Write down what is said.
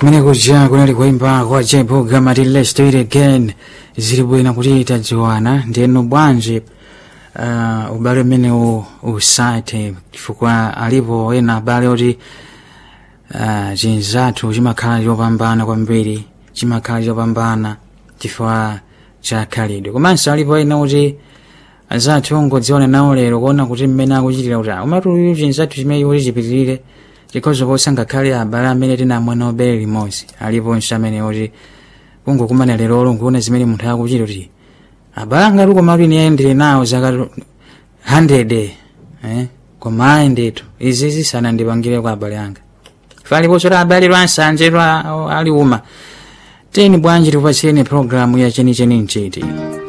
kumene kuja kunali kuimba kwa jepo gamati let's do it again zili bwino kuti tadziwana ndiyeno bwanji uh, ubale umene u- usathe chifukwa alipo ena abale oti uh, chinzathu chimakhala chopambana kwambiri chimakhala chopambana chifukwa cha khalidwe komanso alipo ena kuti anzathu ongodziona nawo lero kuona kuti mmene akuchitira kuti "Ah, umati uyu chinzathu chimene kuti chipitirire chikhoza posangakhale abale amene tinamwena obere limodzi aliponso amene kuti kungokumana lero olo nkuona zimene munthu akuchita kuti abale angati komatu ine ayendere nawo zaka 100 eh? koma ayendetu izi zisanandipangire kwa abale anga faliponso ta abale lwansanje lwa aliuma teni bwanji tikupatsireni programu ya chenicheni mchiti